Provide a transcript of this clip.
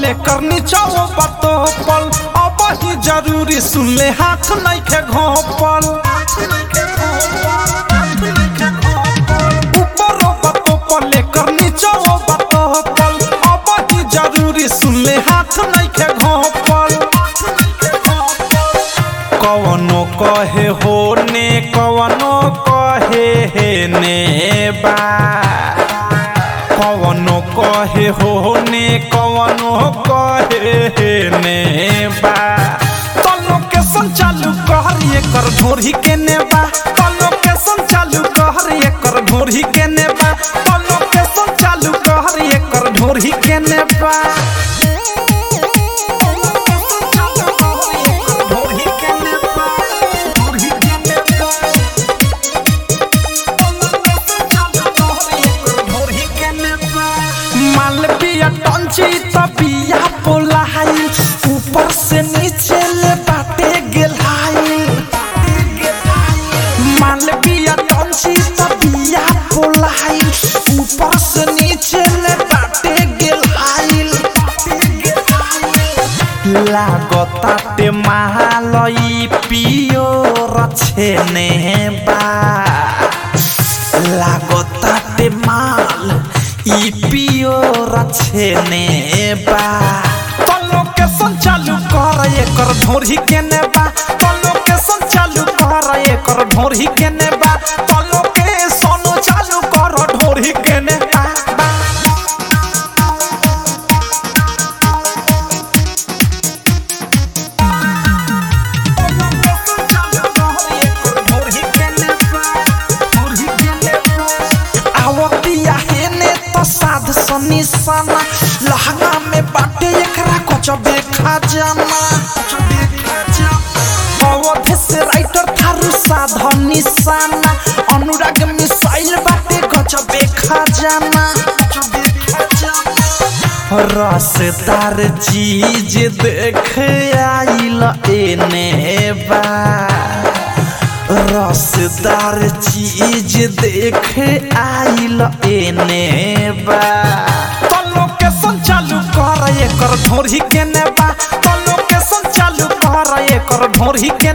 लेकर नीचाओ बतो पल अब ही जरूरी सुन ले हाथ नहीं के घोपल ऊपरो बतो पल लेकर नीचाओ बतो पल अब ही जरूरी सुन ले हाथ नहीं के घोपल कवनो कहे हो ने कवनो कहे हे ने बा कवनो कहे हो ने कवनो कहे हे ने बा तलो के संचालू कहर एकर ढोरी के ने बा तलो के संचालू कहर एकर ढोरी के ने बा तलो के संचालू कहर एकर ढोरी के ने बा मालविया टंची तबिया पोलाई ऊपर से नीचे ले बाटे गेलाई मालविया टंची तबिया पोलाई ऊपर से नीचे ले बाटे गेलाई लागताटे महालई पियो रछेने बा लागताटे माल ई पियो रछेने बा तलो के संचालू कर एकर ढोरी के ने बा तलो के संचालू कर एकर ढोरी के ने बा तलो के सोनो चालू कर ढोरी के ने बा बा। आवतिया हेने तो साध सनी सना लहंगा में बाटे एकरा कुछ देखा जाना अवधे से राइटर थारू साध निशाना अनुराग मिसाइल बाटे कुछ देखा जाना रसदार चीज देख आइल एने बा रसदार चीज देख आइल एने बा तलो के संचालू कर एकर ढोरी के ने बा तलो के संचालू कर एकर ढोरी के